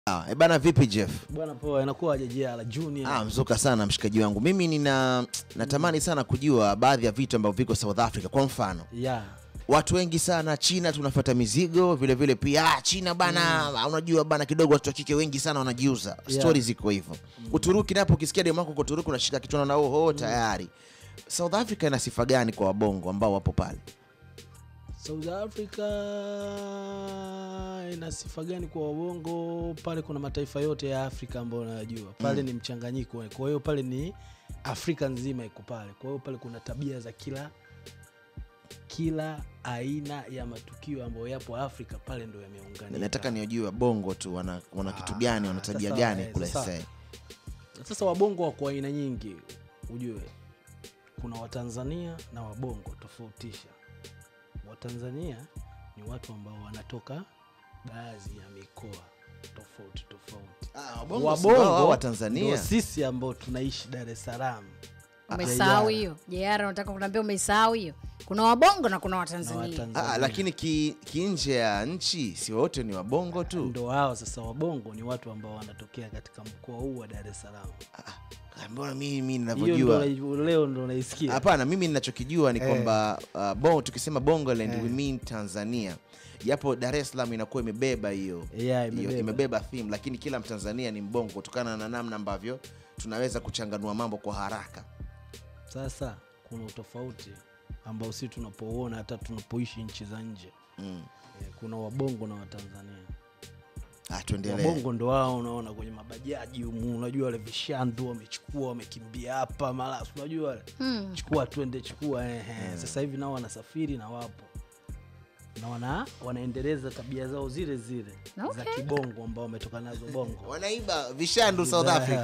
Ah, e bana vipi Jeff? Bwana poa, inakuwa JJR Junior. Ah, mzuka sana mshikaji wangu. Mimi nina natamani sana kujua baadhi ya vitu ambavyo viko South Africa. Kwa mfano, Yeah. watu wengi sana China tunafuata mizigo vile vile pia ah, China bana unajua bana kidogo watu wa kike wengi sana wanajiuza. Yeah. Stories ziko hivyo. Uturuki napo ukisikia demu wako kwa Uturuki unashika kichwa na oho tayari. South Africa ina sifa gani kwa wabongo ambao wapo pale? South Africa ina sifa gani kwa wabongo? Pale kuna mataifa yote ya Afrika ambayo unayajua. Pale ni mchanganyiko. Kwa hiyo pale ni Afrika nzima iko pale. Kwa hiyo pale kuna tabia za kila kila aina ya matukio ambayo yapo Afrika pale ndo yameunganika. Nataka niojue wabongo tu wana, wana kitu Ah, gani, wana tabia sasa, gani eh, kule sasa- sasa. Sasa wabongo wako aina nyingi, ujue kuna Watanzania na wabongo, tofautisha. Watanzania ni watu ambao wanatoka baadhi ya mikoa tofauti tofauti. Ah, wabongo si wao wa Tanzania. ndo sisi ambao tunaishi Dar es Salaam Umesahau JR. hiyo JR, unataka kuniambia umesahau hiyo? Kuna wabongo na kuna na watanzania. Watanzania Ah, lakini ki, ki nje ya nchi si wote ni wabongo tu. ndo hao sasa. Wabongo ni watu ambao wanatokea katika mkoa huu wa Dar es Salaam. Ah, Mbona mimi Hiyo ndo ninavyojua na- leo ndo naisikia. Hapana, mimi ninachokijua ni Eh. kwamba uh, bon, tukisema Bongoland Eh. we mean Tanzania, japo Dar es Salaam inakuwa imebeba hiyo Yeah, hiyo- imebeba. imebeba theme, lakini kila Mtanzania ni mbongo kutokana na namna ambavyo tunaweza kuchanganua mambo kwa haraka. Sasa kuna utofauti ambao si tunapouona hata tunapoishi nchi za nje. Mm. Eh, Kuna wabongo na Watanzania. Ah, tuendelee. Wabongo ndo wao unaona kwenye mabajaji humu, unajua wale vishandu wamechukua wamekimbia hapa mara, si unajua wale Hmm. chukua twende chukua ehe. Sasa hivi nao wanasafiri na wapo na wana, wanaendeleza tabia zao zile zile za Okay. kibongo ambao wametoka nazo bongo. Wanaiba vishandu South Africa,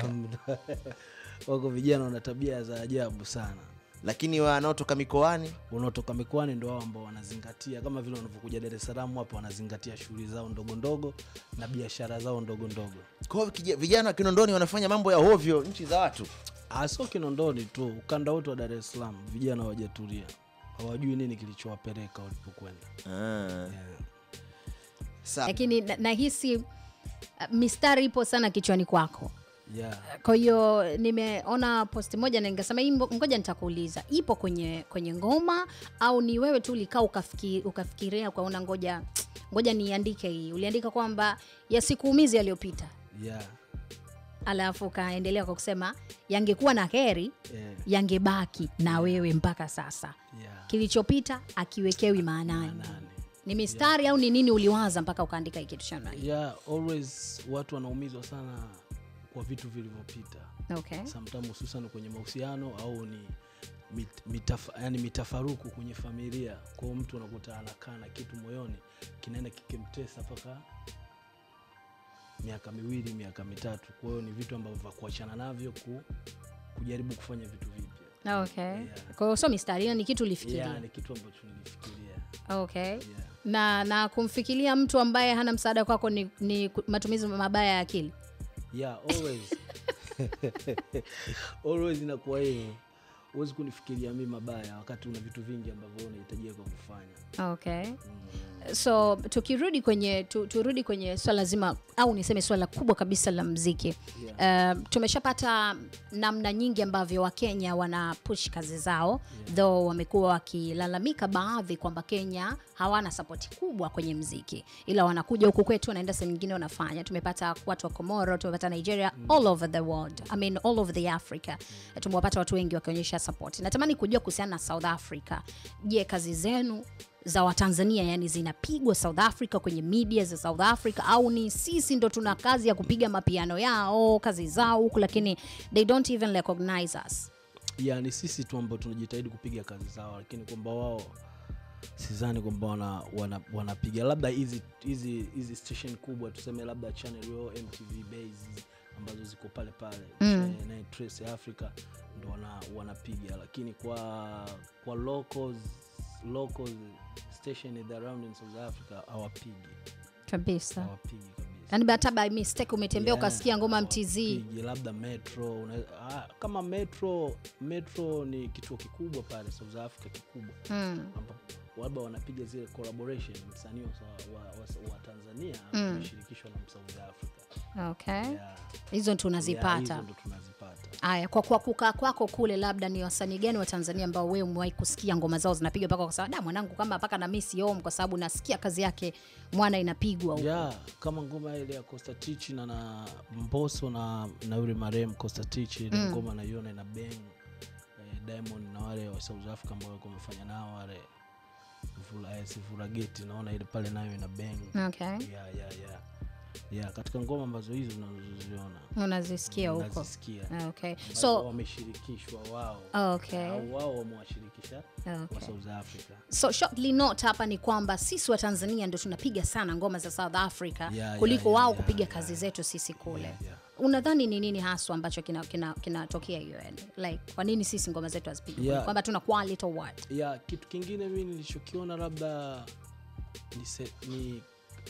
Wako vijana wana tabia za ajabu sana. lakini wanaotoka mikoani wanaotoka mikoani ndo wao ambao wanazingatia kama vile wanavyokuja Dar es Salaam hapa, wanazingatia shughuli zao ndogo ndogo na biashara zao ndogo ndogo. kwa hiyo kija- vijana wa Kinondoni wanafanya mambo ya hovyo nchi za watu. Ah, sio Kinondoni tu, ukanda wote wa Dar es Salaam vijana hawajatulia, hawajui nini kilichowapeleka walipokwenda. Ah. Yeah. Sa- Lakini na- nahisi uh, mistari ipo sana kichwani kwako. Yeah. Kwa hiyo nimeona post moja na nikasema hii mbo- ngoja nitakuuliza, ipo kwenye kwenye ngoma au ni wewe tu ulikaa ukafiki, ukafikiria ukaona ngoja ngoja niandike hii. Uliandika kwamba yasikuumizi yaliyopita, Yeah. alafu ukaendelea kwa kusema yangekuwa na heri Yeah. yangebaki na wewe mpaka sasa. Yeah. Kilichopita akiwekewi maanani. Nani? Ni mistari au ni nini uliwaza mpaka ukaandika hii kitu cha namna hii? Yeah, always watu wanaumizwa sana kwa vitu vilivyopita. Okay. sometimes hususan kwenye mahusiano au ni mit, mitaf, yani mitafaruku kwenye familia kwao mtu unakuta anakaa na kitu moyoni kinaenda kikimtesa mpaka miaka miwili miaka mitatu kwa hiyo ni vitu ambavyo vya kuachana navyo ku, kujaribu kufanya vitu vipya Okay. Yeah. Kwa hiyo sio mistari, hiyo ni kitu ulifikiria. yeah, ni kitu ambacho nilifikiria Okay. yeah. Na na kumfikiria mtu ambaye hana msaada kwako ni, ni ku- matumizi mabaya ya akili. yeah, always always inakuwa hivyo huwezi kunifikiria mi mabaya wakati una vitu vingi ambavyo unahitajia kwa kufanya Okay. So tukirudi kwenye tu, turudi kwenye swala zima au niseme swala kubwa kabisa la mziki. Uh, tumeshapata namna nyingi ambavyo Wakenya wana push kazi zao though wamekuwa wakilalamika baadhi kwamba Kenya hawana sapoti kubwa kwenye mziki, ila wanakuja huku kwetu, wanaenda sehemu nyingine wanafanya. Tumepata watu wa Komoro, tumepata Nigeria, all over the world, I mean all over the Africa. Tumewapata watu wengi wakionyesha support. Natamani kujua kuhusiana na South Africa. Je, kazi zenu za Watanzania yani zinapigwa South Africa kwenye media za South Africa au ni sisi ndo tuna kazi ya kupiga mapiano yao kazi zao huku, lakini they don't even recognize us. ya ni sisi tu ambao tunajitahidi kupiga kazi zao lakini kwamba wao sidhani kwamba wana, wana, wanapiga labda hizi hizi hizi station kubwa tuseme labda channel yo mtv base ambazo ziko pale pale Mm. Cha- na Trace Africa ndo wana, wanapiga lakini kwa kwa locals, local station in the around in South Africa hawapigi Kabisa. hawapigi kabisa Yani hata by mistake umetembea Yeah, ukasikia ngoma MTZ. hawapigi, labda metro una, ah, kama metro metro ni kituo kikubwa pale South Africa kikubwa Mm. ambapo labda wanapiga zile collaboration msanii wa, wa, wa, wa tanzania ameshirikishwa na south africa okay yeah. hizo Yeah, tunazipata hizo ndo tunazipata Aya, kwa kwa kukaa kwako kule, labda ni wasanii gani wa Tanzania ambao wewe umewahi kusikia ngoma zao zinapiga mpaka kwa sababu da mwanangu kama mpaka na miss home, kwa sababu nasikia kazi yake mwana inapigwa huko. yeah, kama ngoma ile ya Costa Tich na na Mbosso na na yule marehemu Costa Tich ile ngoma naiona ina bang eh, Diamond na wale wa South Africa ambao walikuwa wamefanya nao wale Vula- eh, Sifurageti naona ile pale nayo ina bang Okay, yeah, yeah, yeah. Yeah, katika ngoma ambazo hizo unazoziona unazisikia huko. unazisikia Okay, ambazo so wameshirikishwa wao okay, au wao wamewashirikisha wa okay. South Africa So shortly note hapa ni kwamba sisi wa Tanzania ndio tunapiga sana ngoma za South Africa yeah, kuliko yeah, wao yeah, kupiga yeah, kazi zetu sisi kule. Yeah, yeah. Unadhani ni nini haswa ambacho kinatokea kina, kinatokea hiyo yani? Like kwa nini sisi ngoma zetu hazipigi? Yeah. Kwamba tuna quality or what? ya kitu kingine mi nilichokiona labda ni, se, ni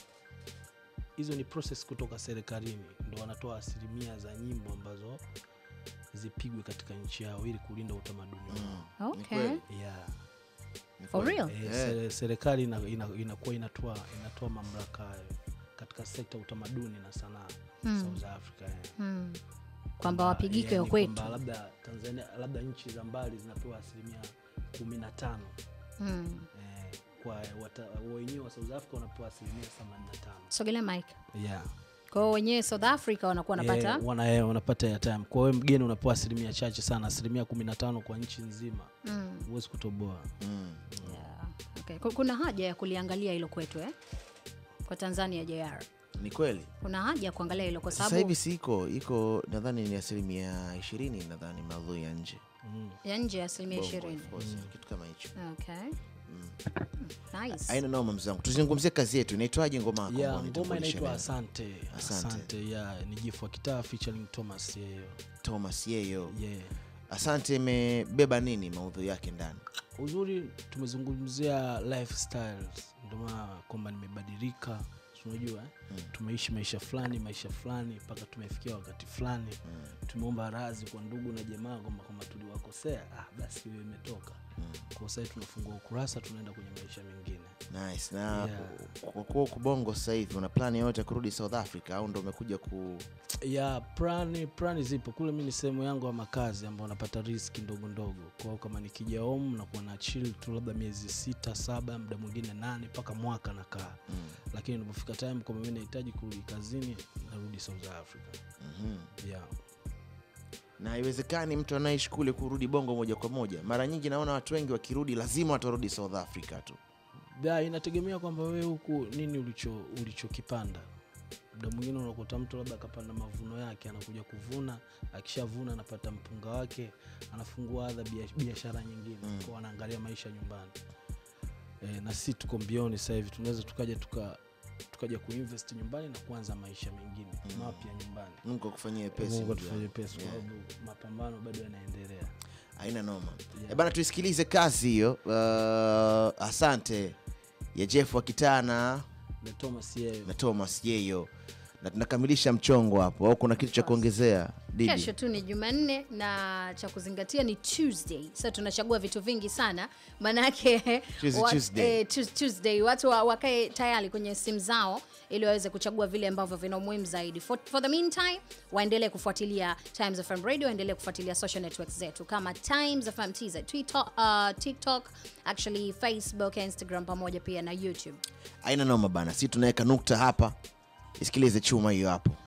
hizo ni process kutoka serikalini ndo wanatoa asilimia za nyimbo ambazo zipigwe katika nchi yao ili kulinda utamaduni wao Ni Okay. kweli. yeah. Ni For kweli. real? Eh, Yeah. sere- serikali ina- ina- inakuwa inatoa inatoa mamlaka hayo katika sekta ya utamaduni na sanaa South Africa eh. Hmm. Kwamba wapigike yani kwetu. kwamba labda Tanzania labda nchi za mbali zinapewa asilimia kumi na tano Hmm. eh, kwa wata- wenyewe wa South Africa wanapewa asilimia 85 Sogelea mike. yeah. Kwa hiyo wenyewe South Africa wanakuwa wanapata Eh, wana, eh, wanapata airtime. Kwa hiyo mgeni unapewa asilimia chache sana, asilimia 15 kwa nchi nzima, Mm, huwezi kutoboa. Mm. yeah. Okay. Ku- Kuna haja ya kuliangalia hilo kwetu eh? Kwa Tanzania JR. Ni kweli. Kuna haja ya kuangalia hilo kwa Sasa sababu hivi si iko iko nadhani ni asilimia ishirini nadhani maudhui ya nje Mm. ya nje ya asilimia Bongo, ishirini. of course, kitu kama hicho. Okay. Nice. Aina noma mzee wangu, tuzungumzie kazi yetu. Inaitwaje ngoma yako? Yeah, ambayo ngoma nitambulisha inaitwa leo? Asante. Asante. Asante, yeah, ni Jifu wa Kitaa featuring Thomas Yeyo. Thomas Yeyo. Yeah. Asante imebeba nini maudhui yake ndani? Uzuri tumezungumzia lifestyles, ndio maana kwamba nimebadilika, si unajua eh? Tumeishi maisha fulani maisha fulani mpaka tumefikia wakati fulani tumeomba radhi kwa ndugu na jamaa kwamba kama tuliwakosea, ah, basi hiyo imetoka kwa sasa hivi tunafungua ukurasa, tunaenda kwenye maisha mengine. Nice. Na Yeah. kwa kuwa uko Bongo sasa hivi una plani yoyote ya kurudi South Africa au ndo umekuja ku ya prani prani zipo kule. Mi ni sehemu yangu ya makazi ambao napata riski ndogo ndogo. Kwa hiyo kama nikija home nakuwa na chill tu labda miezi sita saba, muda mwingine nane mpaka mwaka nakaa mm. lakini inapofika time kwamba mi nahitaji kurudi kazini narudi South Africa. mm Yeah. na haiwezekani mtu anaishi kule kurudi Bongo moja kwa moja. Mara nyingi naona watu wengi wakirudi lazima watarudi South Africa tu. Da, inategemea kwamba wewe huku nini ulicho ulichokipanda. Muda mwingine unakuta mtu labda akapanda mavuno yake, anakuja kuvuna, akishavuna anapata mpunga wake, anafungua adha bia- biashara nyingine Mm. kwa anaangalia maisha nyumbani. E, na si tuko mbioni sasa hivi, tunaweza tukaja tuka tukaja kuinvest nyumbani na kuanza maisha mengine Mm. mapya nyumbani. Mungu akufanyie pesa. Mungu ndugu atufanye yangu. pesa kwa Yeah. sababu mapambano bado yanaendelea. Haina noma. Yeah. Eh, bana tuisikilize kazi hiyo. Uh, asante ya Jeff wa Kitana Na Thomas yeye na Thomas Yeyo, na tunakamilisha mchongo hapo, au kuna kitu cha kuongezea Didi? kesho tu ni jumanne na cha kuzingatia ni tuesday sasa tunachagua vitu vingi sana maanake Tuesday, wat- Tuesday. eh, Tues- tuesday watu wa- wakae tayari kwenye simu zao ili waweze kuchagua vile ambavyo vina umuhimu zaidi for, for the meantime waendelee kufuatilia times fm radio waendelee kufuatilia social networks zetu kama times fm tz Twitter, uh, tiktok actually facebook instagram pamoja pia na youtube Haina noma bana, si tunaweka nukta hapa. Isikilize chuma hiyo hapo.